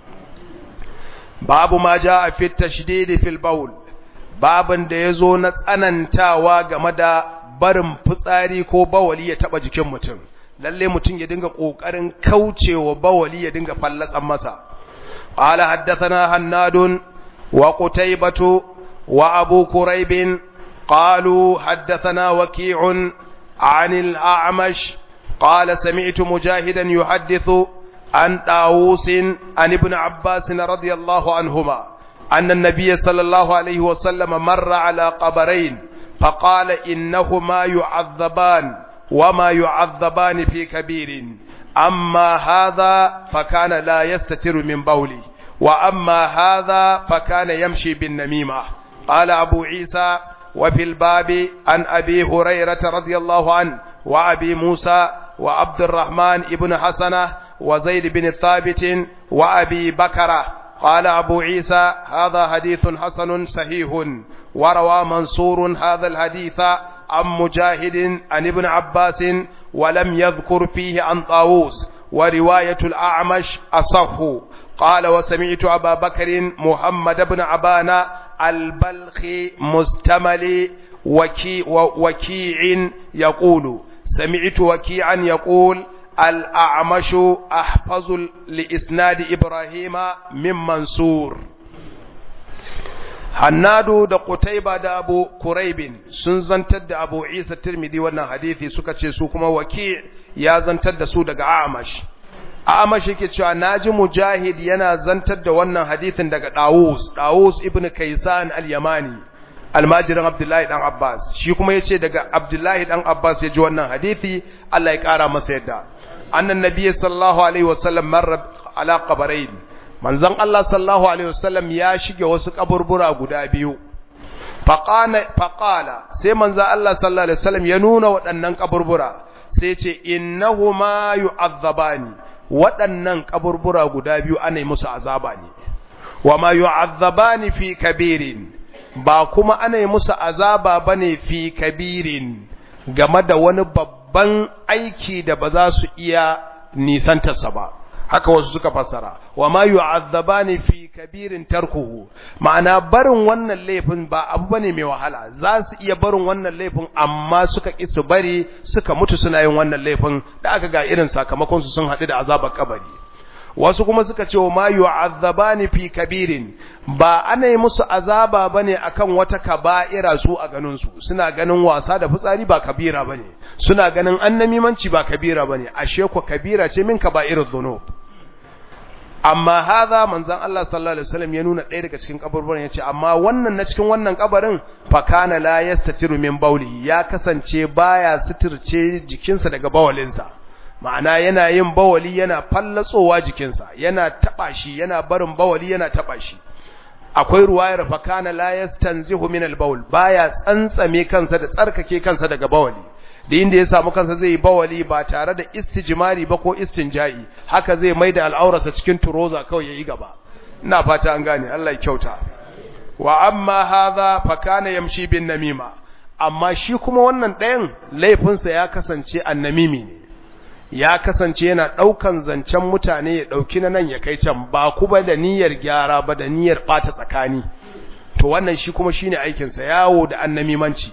babu ma ja a fit tashdidi fil baul babin da yazo na tsanantawa game da barin fitsari ko bawali ya taba jikin mutum lalle mutum ya dinga kokarin kaucewa bawali ya dinga fallatsan masa qala haddathana hannadun wa qutaybatu wa abu quraib qalu haddathana waqi'un 'an al-a'mash qala sami'tu mujahidan yuhaddithu عن طاووس عن ابن عباس رضي الله عنهما أن النبي صلى الله عليه وسلم مر على قبرين فقال إنهما يعذبان وما يعذبان في كبير أما هذا فكان لا يستتر من بولي وأما هذا فكان يمشي بالنميمة قال أبو عيسى وفي الباب عن أبي هريرة رضي الله عنه وأبي موسى وعبد الرحمن ابن حسنه وزيد بن ثابت وأبي بكر قال أبو عيسى هذا حديث حسن صحيح وروى منصور هذا الحديث عن مجاهد عن ابن عباس ولم يذكر فيه عن طاووس ورواية الأعمش أصح قال وسمعت أبا بكر محمد بن عبان البلخي مستمل وكي وكيع يقول سمعت وكيعا يقول الأعمش أحفظ لإسناد إبراهيم من منصور Hannadu da Qutaiba da Abu Kuraibin sun zantar da Abu Isa Tirmidhi wannan hadisi suka ce su kuma Waki ya zantar da su daga Amash. Amash yake cewa naji Mujahid yana zantar da wannan hadisin daga Dawus, Dawus ibn Kaysan al-Yamani, almajirin Abdullahi dan Abbas. Shi kuma yace daga Abdullahi dan Abbas ya ji wannan hadisi, Allah ya kara masa yadda. Annan Nabi sallallahu alaihi wasallam marra ala qabarain manzon Allah sallallahu alaihi wasallam ya shige wasu kaburbura guda biyu faqala sai manzon Allah sallallahu alaihi wasallam ya nuna waɗannan kaburbura sai ce innahuma yu'azzabani waɗannan kaburbura guda biyu ana musu azaba ne wama yu'azzabani fi kabirin ba kuma ana musu azaba bane fi kabirin game da wani babban aiki da ba za su iya nisantarsa ba haka wasu suka fassara wa ma yu'azzabani fi kabirin tarkuhu ma'ana barin wannan laifin ba abu bane mai wahala za su iya barin wannan laifin amma suka ki su bari suka mutu suna yin wannan laifin da aka ga irin sakamakon su sun haɗu da azabar kabari wasu kuma suka ce wa ma yu'azzabani fi kabirin ba ana yi musu azaba bane akan wata kaba'ira su a ganin su suna ganin wasa da fitsari ba kabira bane suna ganin annamimanci ba kabira bane ashe ko kabira ce min kaba'irudh dhunub amma haza manzon Allah sallallahu alaihi wasallam ya nuna ɗaya daga cikin kaburburan yace amma wannan na cikin wannan kabarin fa kana la yastatiru min bauli ya kasance baya suturce jikinsa daga bawalinsa ma'ana yana yin bawali yana fallatsowa jikinsa yana taba shi yana barin bawali yana taba shi akwai ruwayar fa kana la yastanzihu min al-bawl baya tsantsame kansa da tsarkake kansa daga bawali da inda ya samu kansa zai yi bawali ba tare da istijmari ba ko istinja'i haka zai maida al'aurarsa cikin turoza kawai yayi gaba ina fata an gane Allah ya kyauta wa amma hadha fa kana yamshi bin namima amma shi kuma wannan ɗayan laifinsa ya kasance annamimi ne ya kasance yana ɗaukan zancen mutane ya ɗauki na nan ya kai can ba kuma da niyyar gyara ba da niyyar ɓata tsakani to wannan shi kuma shine aikinsa yawo da annamimanci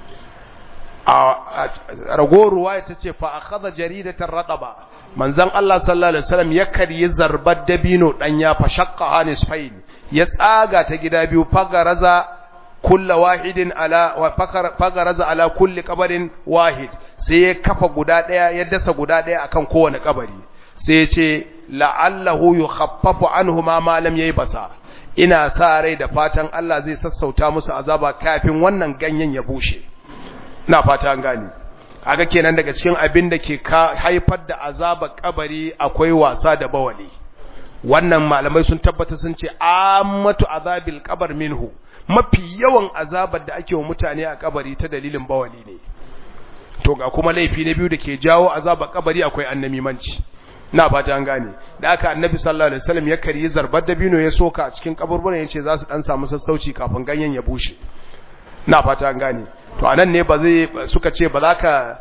a ragowar ruwaya ta ce fa akhadha jaridatan rataba manzon Allah sallallahu alaihi wasallam ya karyi zarbar dabino dan ya fa shaqqa hanisfain ya tsaga ta gida biyu fagaraza kulla wahidin ala wa fagaraza ala kulli qabarin wahid sai ya kafa guda daya ya dasa guda daya akan kowane kabari sai ya ce la'allahu yukhaffafu anhuma ma lam yayi basa ina sa rai da fatan Allah zai sassauta musu azaba kafin wannan ganyen ya bushe ina fata an gane kaga kenan daga cikin abin da ke haifar da azabar kabari akwai wasa da bawali wannan malamai sun tabbata sun ce ammatu azabil qabar minhu mafi yawan azabar da ake wa mutane a kabari ta dalilin bawali ne to ga kuma laifi na biyu da ke jawo azabar kabari akwai annamimanci na fata an gane da aka annabi sallallahu alaihi wasallam ya karyi zarbar dabino ya soka a cikin kaburburan yace za su dan samu sassauci kafin ganyen ya bushe na fata an gane to anan ne ba zai suka ce ba za ka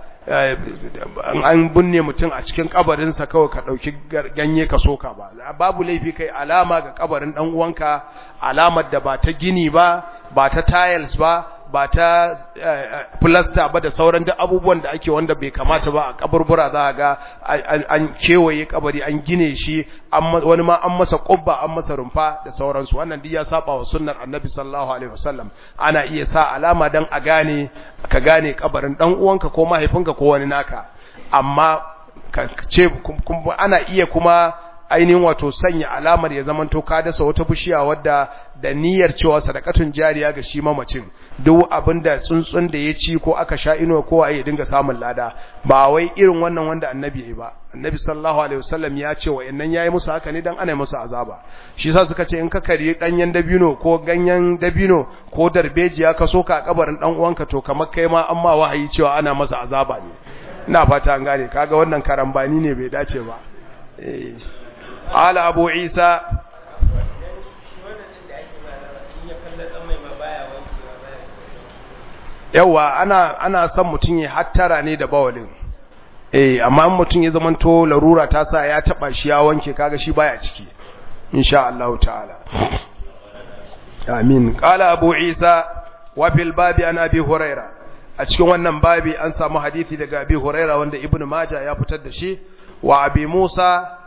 an binne mutum a cikin kabarinsa kawai ka ɗauki ganye ka soka ba babu laifi kai alama ga kabarin ɗan uwanka alamar da ba ta gini ba ba ta tiles ba ba ta plaster ba da sauran duk abubuwan da ake wanda bai kamata ba a kaburbura za ga an kewaye kabari an gine shi wani ma an masa kubba an masa rumfa da sauransu wannan duk ya saba wa sunnar annabi sallallahu alaihi wasallam ana iya sa alama dan a gane ka gane kabarin dan uwanka ko mahaifinka ko wani naka amma ka ce ana iya kuma ainihin wato sanya alamar ya zamanto ka dasa wata bishiya wadda da niyyar cewa sadakatun jariya ga shi mamacin duk abinda tsuntsun da ya ci ko aka sha inuwa ko ya dinga samun lada ba wai irin wannan wanda annabi ya yi ba annabi sallallahu alaihi wasallam ya ce wa'annan yayi musu haka ne dan ana musu azaba shi yasa suka ce in ka kari danyen dabino ko ganyen dabino ko darbejiya ka soka a kabarin dan uwanka to kamar kai ma amma wahayi cewa ana masa azaba ne ina fata an gane kaga wannan karambani ne bai dace ba eh قال أبو عيسى yawa ana ana son mutum ya hattara ne da bawalin eh amma mutum ya zamanto larura ta sa ya taba shi ya wanke kaga shi baya ciki insha Allah ta'ala amin qala abu isa wa fil babi an abi huraira a cikin wannan babi an samu hadisi daga abi huraira wanda ibnu majah ya fitar da shi wa abi musa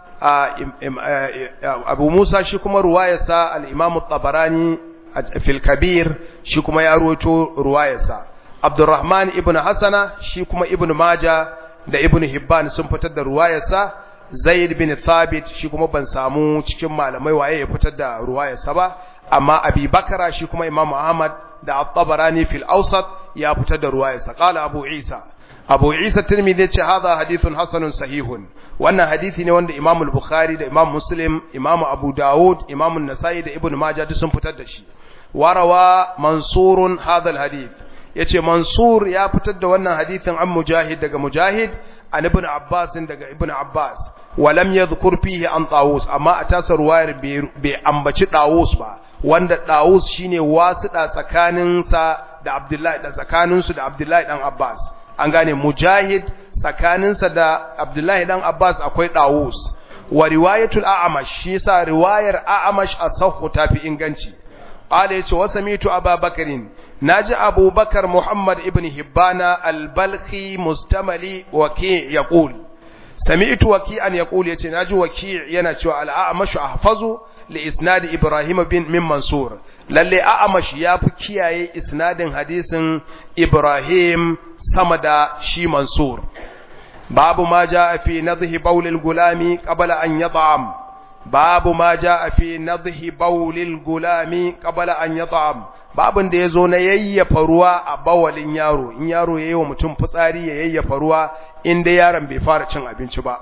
abu musa shi kuma ruwayarsa al-imam tabarani fil kabir shi kuma ya ruwaito ruwayarsa abdurrahman ibn hasana shi kuma ibn maja da ibn hibban sun fitar da ruwayarsa zaid bin thabit shi kuma ban samu cikin malamai waye ya fitar da ruwayarsa ba amma abi bakara shi kuma imam ahmad da at-tabarani fil awsat ya fitar da ruwayarsa qala abu isa abu isa tirmidhi ce hadha hadithun hasanun sahihun wannan hadisi ne wanda imam al-bukhari da imam muslim imam abu daud imam an-nasai da ibn majah duk sun fitar da shi warawa mansurun hadha al-hadith yace mansur ya fitar da wannan hadithin an mujahid daga mujahid an ibn abbas daga ibn abbas walam yadhkur fihi an tawus amma a tasa ruwayar bai ambaci tawus ba wanda tawus shine wasuda tsakanin sa da abdullahi da tsakanin su da abdullahi dan abbas an gane mujahid tsakanin sa da abdullahi dan abbas akwai tawus wa riwayatul a'amash shi yasa riwayar a'amash asahhu tafi inganci قال يتي وسميت أبا بكر ناجي أبو بكر محمد ابن هبانا البلخي مستملي وكيع يقول سمعت وكيعا يقول يتي ناجي وكيع ينتوى الأعمش أحفظ لإسناد إبراهيم بن من منصور للي أعمش يابكي إسناد حديث إبراهيم سمد شي منصور باب ما جاء في نضه بول الغلام قبل أن يطعم babu ma ja fi nadhi bawlil gulami qabla an yat'am babun da yazo na yayyafa ruwa a bawalin yaro in yaro yayi wa mutum fitsari ya yayyafa ruwa inda yaron bai fara cin abinci ba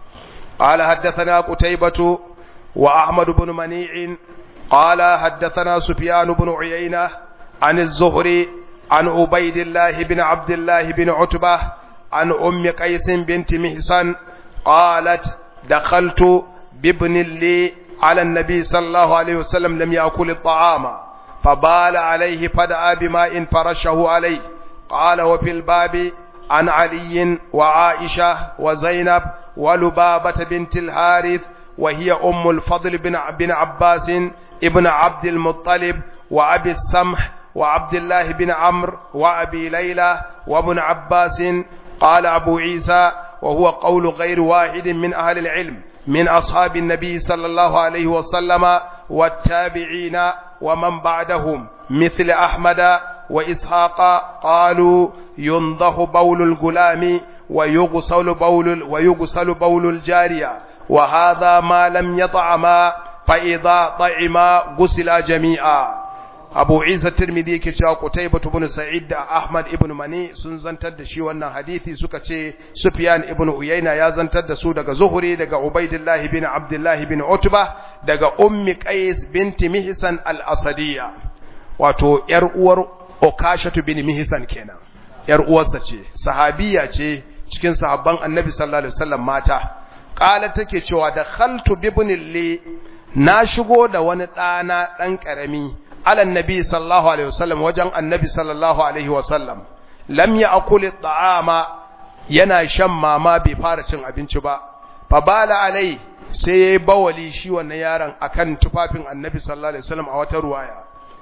qala haddathana qutaybatu wa ahmad ibn mani'in qala haddathana sufyan ibn uyayna an az-zuhri an ubaydillah ibn abdullah ibn utbah an ummi qais bint mihsan qalat dakhaltu بابن لي على النبي صلى الله عليه وسلم لم يأكل الطعام فبال عليه فدعا بماء فرشه عليه قال وفي الباب عن علي وعائشة وزينب ولبابة بنت الحارث وهي أم الفضل بن بن عباس ابن عبد المطلب وأبي السمح وعبد الله بن عمرو وأبي ليلى وابن عباس قال أبو عيسى وهو قول غير واحد من أهل العلم من أصحاب النبي صلى الله عليه وسلم والتابعين ومن بعدهم مثل أحمد وإسحاق قالوا ينضح بول الغلام ويغسل بول ويغسل بول الجارية وهذا ما لم يطعما فإذا طعما غسل جميعا Abu Isa Tirmidhi yake cewa Qutaybah ibn Sa'id da Ahmad ibn Mani sun zantar da shi wannan hadisi suka ce Sufyan ibn Uyayna ya zantar da su daga Zuhri daga Ubaidillah ibn Abdullah ibn Utba daga Ummi Qais binti Mihsan al-Asadiyya wato yar uwar Okashatu bin Mihsan kenan yar uwarsa ce sahabiya ce cikin sahabban Annabi sallallahu alaihi wasallam mata qala take cewa da khaltu bibnilli na shigo da wani ɗana ɗan ƙarami على النبي صلى الله عليه وسلم وجن النبي صلى الله عليه وسلم لم يأكل الطعام yana shan mama bai fara cin abinci ba fa bala alai sai yayi bawali shi wannan yaron akan tufafin annabi sallallahu alaihi wasallam a wata ruwaya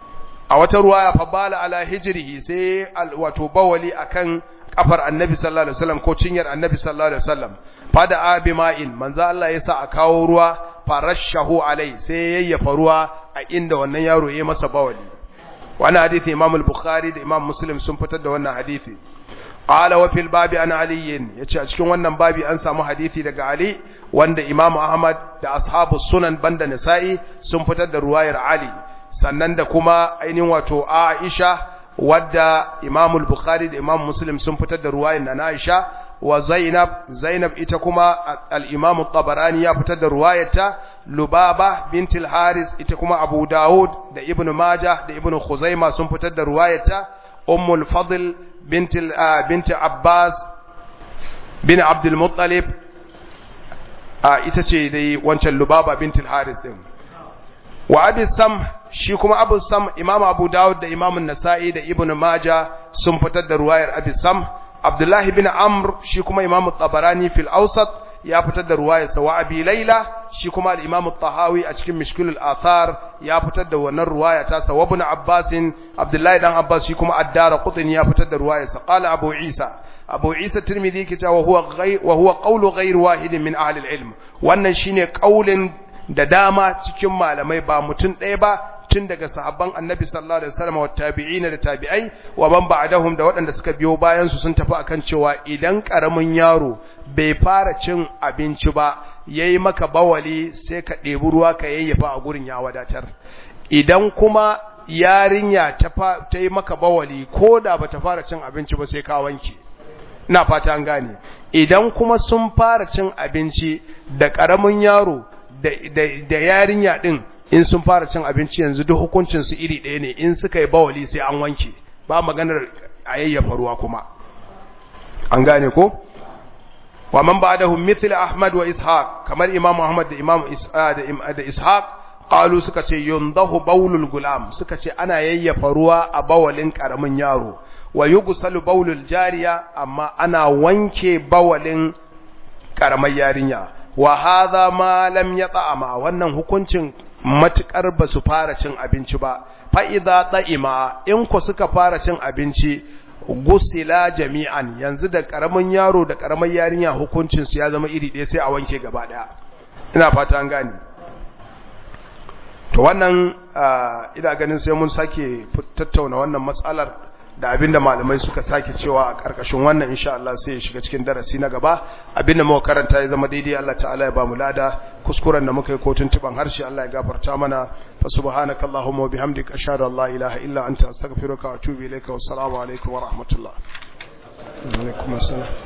a wata ruwaya fa bala ala hijrihi sai wato bawali akan kafar annabi sallallahu alaihi wasallam ko cinyar annabi sallallahu alaihi wasallam fada abi ma'in manzo Allah ya sa a kawo ruwa farashahu alai sai yayyafa ruwa a inda wannan yaro ya masa bawali wannan hadisi Imam al-Bukhari da Imam Muslim sun fitar da wannan hadisi qala wa fil babi an ali yace a cikin wannan babi an samu hadisi daga Ali wanda Imam Ahmad da ashabu sunan banda Nasa'i sun fitar da ruwayar Ali sannan da kuma ainihin wato Aisha wadda Imam al-Bukhari da Imam Muslim sun fitar da ruwayar na Aisha wa Zainab Zainab ita kuma al-Imam at-Tabarani ya fitar da ruwayarta Lubaba bint al-Haris ita kuma Abu Dawud da Ibn Majah da Ibn Khuzaimah sun fitar da ruwayarta Ummul Fadl bint bint Abbas bin Abd al-Muttalib ita ce dai wancan Lubaba bint al-Haris din wa Abi Sam shi kuma Abu Sam Imam Abu Dawud da Imam An-Nasa'i da Ibn Majah sun fitar da ruwayar Abi Sam Abdullahi bin Amr shi kuma Imam Tabarani fil Awsat ya fitar da ruwayar sa wa Abi Layla shi kuma al-Imam Tahawi a cikin Mishkil al-Athar ya fitar da wannan ruwaya ta sa wa Ibn Abbas Abdullahi dan Abbas shi kuma Ad-Darqutni ya fitar da ruwayar sa qala Abu Isa abu isa tirmidhi yake cewa huwa ghayr wa huwa qawlu ghayr wahidin min ahli al-ilm wannan shine kaulin da dama cikin malamai ba mutum ɗaya ba tun daga sahabban annabi sallallahu alaihi wasallam wa tabi'ina da tabi'ai wa man ba'dahum da waɗanda suka biyo bayan su sun tafi akan cewa idan karamin yaro bai fara cin abinci ba yayi maka bawali sai ka ɗebi ruwa ka yayyafa a gurin ya wadatar idan kuma yarinya ta ta yi maka bawali ko da bata fara cin abinci ba sai ka wanke ina fata an gane idan kuma sun fara cin abinci da karamin yaro da da yarinya din in sun fara cin abinci yanzu duk hukuncin su iri ɗaya ne in suka yi bawali sai an wanke ba maganar a yayyafa ruwa kuma an gane ko wa man ba'dahu mithl ahmad wa ishaq kamar imam ahmad da imam da ishaq qalu suka ce yundahu bawlul gulam suka ce ana yayyafa ruwa a bawalin karamin yaro wa yughsalu bawlul jariya amma ana wanke bawalin karamar yarinya wa hadha ma lam yata'ama wannan hukuncin matukar ba su fara cin abinci ba fa idza ta'ima in ku suka fara cin abinci gusila jami'an yanzu da karamin yaro da karamar yarinya hukuncin su ya zama iri ɗaya sai a wanke gaba ɗaya ina fata an gane to wannan ina ganin sai mun sake tattauna wannan matsalar da abinda malamai suka sake cewa a karkashin wannan insha Allah sai ya shiga cikin darasi na gaba abinda muka karanta ya zama daidai Allah ta'ala ya ba mu lada kuskuren da muka yi ko tuntuban harshe Allah ya gafarta mana fa subhanakallahumma wa bihamdika ashhadu an la ilaha illa anta astaghfiruka wa atubu ilayka wassalamu alaikum wa rahmatullah wa alaikum assalam